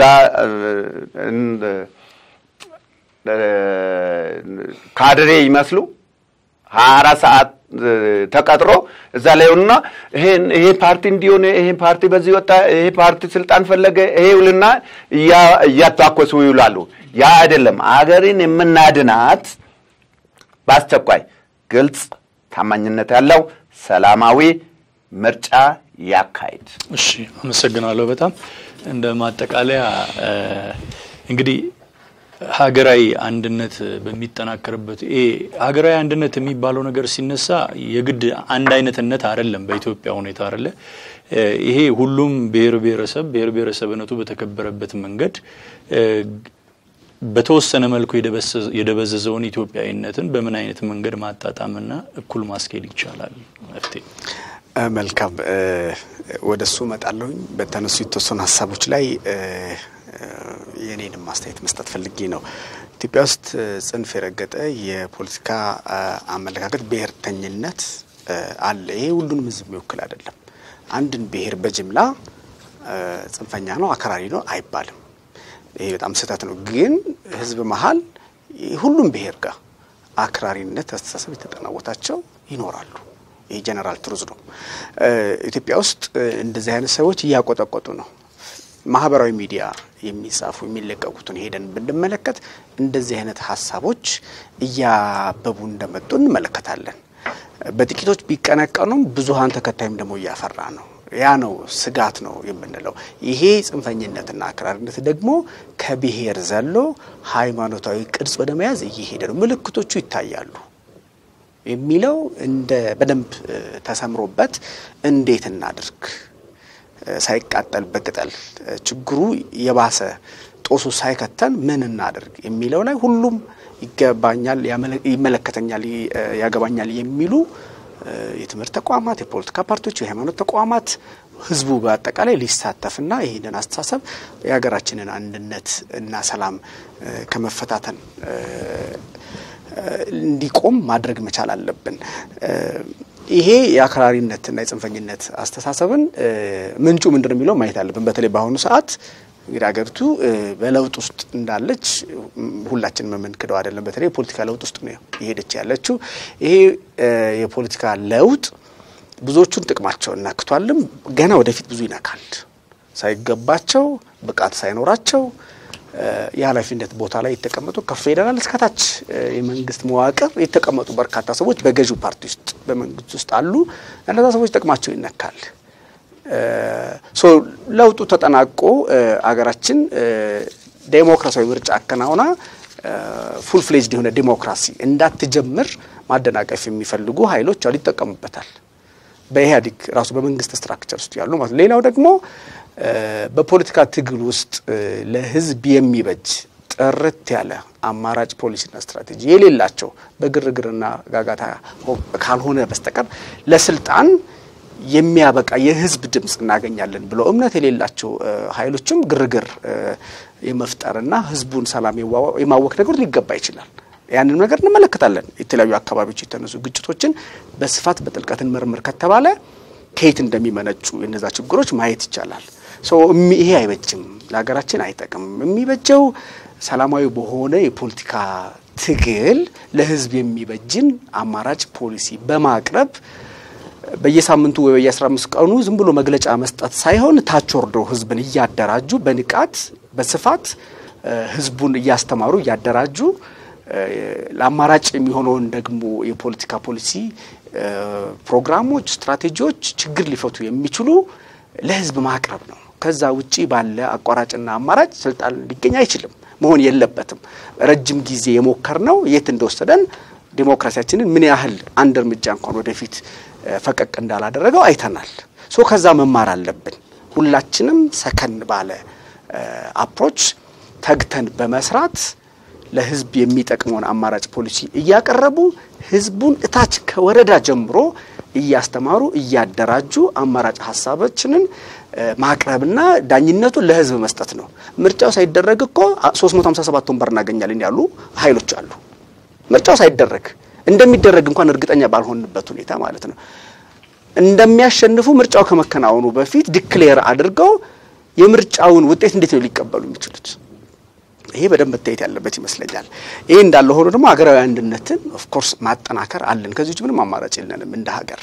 ካድሬ ይመስሉ ሀያ አራት ሰዓት ተቀጥሮ እዛ ላይ ሆኑና ይሄ ፓርቲ እንዲሆን ይሄ ፓርቲ በዚህ ወጣ፣ ይሄ ፓርቲ ስልጣን ፈለገ፣ ይሄ ውልና እያታኮሱ ይውላሉ። ያ አይደለም። አገርን የምናድናት በአስቸኳይ ግልጽ፣ ታማኝነት ያለው ሰላማዊ ምርጫ ያካሂድ። እሺ አመሰግናለሁ። በጣም እንደ ማጠቃለያ እንግዲህ ሀገራዊ አንድነት በሚጠናከርበት ይሄ ሀገራዊ አንድነት የሚባለው ነገር ሲነሳ የግድ አንድ አይነትነት አይደለም። በኢትዮጵያ ሁኔታ አይደለ። ይሄ ሁሉም ብሔር ብሔረሰብ ብሔር ብሔረሰብነቱ በተከበረበት መንገድ በተወሰነ መልኩ የደበዘዘውን ኢትዮጵያዊነትን በምን አይነት መንገድ ማጣጣምና እኩል ማስኬድ ይቻላል? መፍትሄ መልካም ወደ እሱ እመጣለሁኝ። በተነሱ የተወሰኑ ሀሳቦች ላይ የኔንም ማስተያየት መስጠት ፈልጌ ነው። ኢትዮጵያ ውስጥ ጽንፍ የረገጠ የፖለቲካ አመለካከት ብሔርተኝነት አለ። ይሄ ሁሉንም ሕዝብ የሚወክል አይደለም። አንድን ብሔር በጅምላ ጽንፈኛ ነው፣ አክራሪ ነው አይባልም። ይሄ በጣም ስህተት ነው። ግን ሕዝብ መሀል ሁሉም ብሔር ጋር አክራሪነት አስተሳሰብ የተጠናወታቸው ይኖራሉ። ይህ ጀነራል ትሩዝ ነው። ኢትዮጵያ ውስጥ እንደዚህ አይነት ሰዎች እያቆጠቆጡ ነው። ማህበራዊ ሚዲያ የሚጻፉ የሚለቀቁትን ሄደን ብንመለከት እንደዚህ አይነት ሀሳቦች እያበቡ እንደመጡ እንመለከታለን። በጥቂቶች ቢቀነቀኑም ብዙሀን ተከታይም ደግሞ እያፈራ ነው። ያ ነው ስጋት ነው የምንለው። ይሄ ጽንፈኝነትና አክራሪነት ደግሞ ከብሔር ዘሎ ሃይማኖታዊ ቅርጽ ወደ መያዝ እየሄደ ነው። ምልክቶቹ ይታያሉ የሚለው እንደ በደንብ ተሰምሮበት እንዴት እናድርግ ሳይቃጠል በቅጠል ችግሩ የባሰ ጦሱ ሳይከተን ምን እናደርግ የሚለው ላይ ሁሉም ይገባኛል፣ ይመለከተኛል፣ ያገባኛል የሚሉ የትምህርት ተቋማት፣ የፖለቲካ ፓርቲዎች፣ የሃይማኖት ተቋማት፣ ህዝቡ በአጠቃላይ ሊሳተፍና ይህንን አስተሳሰብ የሀገራችንን አንድነት እና ሰላም ከመፈታተን እንዲቆም ማድረግ መቻል አለብን። ይሄ የአክራሪነትና የጽንፈኝነት አስተሳሰብን ምንጩ ምንድን ነው የሚለው ማየት አለብን። በተለይ በአሁኑ ሰዓት እንግዲህ ሀገሪቱ በለውጥ ውስጥ እንዳለች ሁላችንም የምንክደው አይደለም። በተለይ የፖለቲካ ለውጥ ውስጥ ነው የሄደች ያለችው። ይሄ የፖለቲካ ለውጥ ብዙዎቹን ጥቅማቸውን ነክቷልም፣ ገና ወደፊት ብዙ ይነካል። ሳይገባቸው ብቃት ሳይኖራቸው የኃላፊነት ቦታ ላይ የተቀመጡ ከፌዴራል እስከታች የመንግስት መዋቅር የተቀመጡ በርካታ ሰዎች በገዢው ፓርቲ ውስጥ በመንግስት ውስጥ አሉ። እነዛ ሰዎች ጥቅማቸው ይነካል። ሶ ለውጡ ተጠናቆ አገራችን ዴሞክራሲያዊ ምርጫ አከናውና ፉል ፍሌጅድ የሆነ ዲሞክራሲ እንዳትጀምር ማደናቀፍ የሚፈልጉ ኃይሎች አሉ፣ ይጠቀሙበታል። በኢህአዴግ ራሱ በመንግስት ስትራክቸር ውስጥ ያሉ ማለት። ሌላው ደግሞ በፖለቲካ ትግል ውስጥ ለህዝብ የሚበጅ ጥርት ያለ አማራጭ ፖሊሲና ስትራቴጂ የሌላቸው በግርግርና ጋጋታ ካልሆነ በስተቀር ለስልጣን የሚያበቃ የህዝብ ድምፅ እናገኛለን ብለው እምነት የሌላቸው ኃይሎችም ግርግር የመፍጠርና ህዝቡን ሰላም የማወክ ነገር ሊገባ ይችላል። ያንን ነገር እንመለከታለን። የተለያዩ አካባቢዎች የተነሱ ግጭቶችን በስፋት በጥልቀት እንመርምር ከተባለ ከየት እንደሚመነጩ የነዛ ችግሮች ማየት ይቻላል። ይሄ አይበጅም፣ ለሀገራችን አይጠቅምም። የሚበጀው ሰላማዊ በሆነ የፖለቲካ ትግል ለህዝብ የሚበጅን አማራጭ ፖሊሲ በማቅረብ በየሳምንቱ ወይ በየአስራ አምስት ቀኑ ዝም ብሎ መግለጫ መስጠት ሳይሆን ታች ወርዶ ህዝብን እያደራጁ በንቃት በስፋት ህዝቡን እያስተማሩ እያደራጁ ለአማራጭ የሚሆነውን ደግሞ የፖለቲካ ፖሊሲ ፕሮግራሞች፣ ስትራቴጂዎች ችግር ሊፈቱ የሚችሉ ለህዝብ ማቅረብ ነው። ከዛ ውጪ ባለ አቋራጭና አማራጭ ስልጣን ሊገኝ አይችልም፣ መሆን የለበትም። ረጅም ጊዜ የሞከር ነው የት እንደወሰደን ዲሞክራሲያችንን ምን ያህል አንድ እርምጃ እንኳን ወደፊት ፈቀቅ እንዳላደረገው አይተናል። ሶ ከዛ መማር አለብን። ሁላችንም ሰከን ባለ አፕሮች ተግተን በመስራት ለህዝብ የሚጠቅመውን አማራጭ ፖሊሲ እያቀረቡ ህዝቡን እታች ከወረዳ ጀምሮ እያስተማሩ እያደራጁ አማራጭ ሀሳቦችንን ማቅረብና ዳኝነቱን ለህዝብ መስጠት ነው። ምርጫው ሳይደረግ እኮ 357 ወንበር እናገኛለን ያሉ ኃይሎች አሉ። ምርጫው ሳይደረግ እንደሚደረግ እንኳን እርግጠኛ ባልሆንበት ሁኔታ ማለት ነው። እንደሚያሸንፉ ምርጫው ከመከናወኑ በፊት ዲክሌር አድርገው የምርጫውን ውጤት እንዴት ነው ሊቀበሉ የሚችሉት? ይሄ በደንብ መታየት ያለበት ይመስለኛል። ይሄ እንዳለ ሆኖ ደግሞ ሀገራዊ አንድነትን ኦፍኮርስ ማጠናከር አለን። ከዚህ ውጭ ምንም አማራጭ የለንም እንደ ሀገር።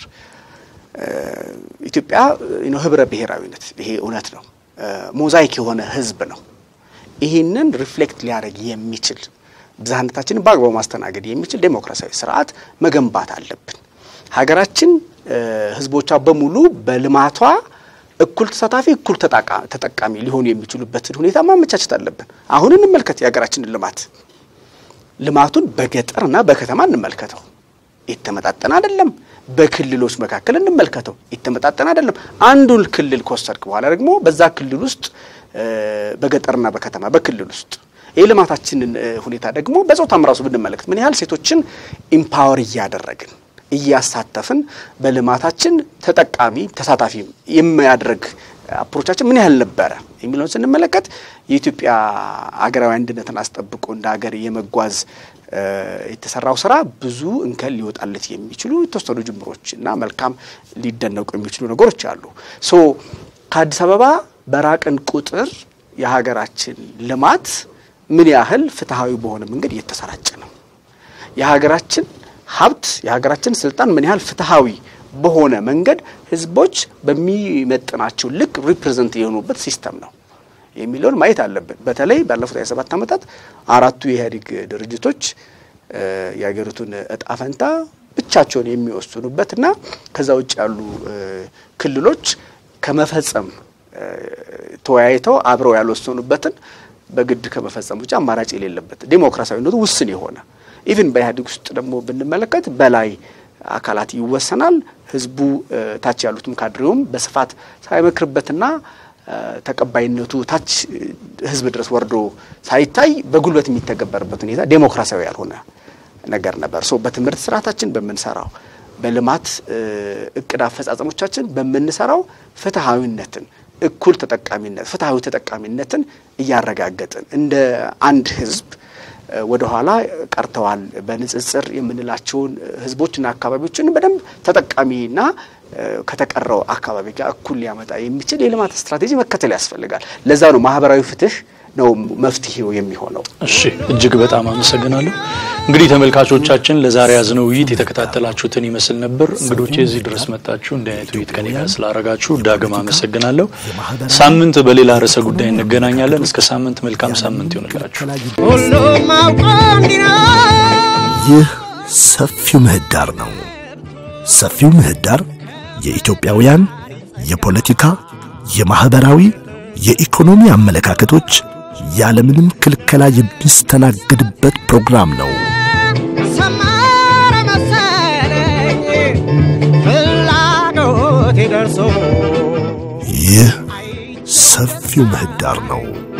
ኢትዮጵያ ህብረ ብሔራዊነት ይሄ እውነት ነው። ሞዛይክ የሆነ ህዝብ ነው። ይህንን ሪፍሌክት ሊያደርግ የሚችል ብዝሃነታችንን በአግባቡ ማስተናገድ የሚችል ዴሞክራሲያዊ ስርዓት መገንባት አለብን። ሀገራችን ህዝቦቿ በሙሉ በልማቷ እኩል ተሳታፊ እኩል ተጠቃሚ ሊሆኑ የሚችሉበትን ሁኔታ ማመቻቸት አለብን። አሁን እንመልከት የሀገራችንን ልማት ልማቱን በገጠርና በከተማ እንመልከተው። የተመጣጠነ አይደለም። በክልሎች መካከል እንመልከተው። የተመጣጠነ አይደለም። አንዱን ክልል ከወሰድክ በኋላ ደግሞ በዛ ክልል ውስጥ በገጠርና በከተማ በክልል ውስጥ የልማታችንን ሁኔታ ደግሞ በጾታም ራሱ ብንመለከት ምን ያህል ሴቶችን ኢምፓወር እያደረግን እያሳተፍን በልማታችን ተጠቃሚ ተሳታፊ የሚያደርግ አፕሮቻችን ምን ያህል ነበረ የሚለውን ስንመለከት የኢትዮጵያ አገራዊ አንድነትን አስጠብቆ እንደ ሀገር የመጓዝ የተሰራው ስራ ብዙ እንከን ሊወጣለት የሚችሉ የተወሰኑ ጅምሮች እና መልካም ሊደነቁ የሚችሉ ነገሮች አሉ። ሶ ከአዲስ አበባ በራቅን ቁጥር የሀገራችን ልማት ምን ያህል ፍትሐዊ በሆነ መንገድ እየተሰራጨ ነው። የሀገራችን ሀብት የሀገራችን ስልጣን ምን ያህል ፍትሐዊ በሆነ መንገድ ህዝቦች በሚመጥናቸው ልክ ሪፕሬዘንት የሆኑበት ሲስተም ነው የሚለውን ማየት አለብን። በተለይ ባለፉት ሃያ ሰባት ዓመታት አራቱ የኢህአዴግ ድርጅቶች የሀገሪቱን እጣ ፈንታ ብቻቸውን የሚወስኑበትና ከዛ ውጭ ያሉ ክልሎች ከመፈጸም ተወያይተው አብረው ያልወሰኑበትን በግድ ከመፈጸም ውጭ አማራጭ የሌለበት ዴሞክራሲያዊነቱ ውስን የሆነ ኢቭን በኢህአዴግ ውስጥ ደግሞ ብንመለከት በላይ አካላት ይወሰናል። ህዝቡ ታች ያሉትም ካድሬውም በስፋት ሳይመክርበትና ተቀባይነቱ ታች ህዝብ ድረስ ወርዶ ሳይታይ በጉልበት የሚተገበርበት ሁኔታ ዴሞክራሲያዊ ያልሆነ ነገር ነበር። ሶ በትምህርት ስርዓታችን በምንሰራው በልማት እቅድ አፈጻጸሞቻችን በምንሰራው ፍትሐዊነትን፣ እኩል ተጠቃሚነት፣ ፍትሐዊ ተጠቃሚነትን እያረጋገጥን እንደ አንድ ህዝብ ወደ ኋላ ቀርተዋል በንጽጽር የምንላቸውን ህዝቦችና አካባቢዎችን በደንብ ተጠቃሚና ከተቀረው አካባቢ ጋር እኩል ሊያመጣ የሚችል የልማት ስትራቴጂ መከተል ያስፈልጋል። ለዛ ነው ማህበራዊ ፍትህ ነው መፍትሄው የሚሆነው። እሺ፣ እጅግ በጣም አመሰግናለሁ። እንግዲህ ተመልካቾቻችን ለዛሬ ያዝነው ውይይት የተከታተላችሁትን ይመስል ነበር። እንግዶቼ እዚህ ድረስ መጣችሁ እንዲህ አይነት ውይይት ከኔ ጋር ስላረጋችሁ ዳግም አመሰግናለሁ። ሳምንት በሌላ ርዕሰ ጉዳይ እንገናኛለን። እስከ ሳምንት መልካም ሳምንት ይሆንላችሁ። ሁሉም አውቆ እንዲኖር ይህ ሰፊው ምህዳር ነው። ሰፊው ምህዳር የኢትዮጵያውያን የፖለቲካ፣ የማህበራዊ፣ የኢኮኖሚ አመለካከቶች ያለምንም ክልከላ የሚስተናገድበት ፕሮግራም ነው። ሰመረ መሰለኝ ፍላጎቴ ደርሶ ይህ ሰፊው ምህዳር ነው።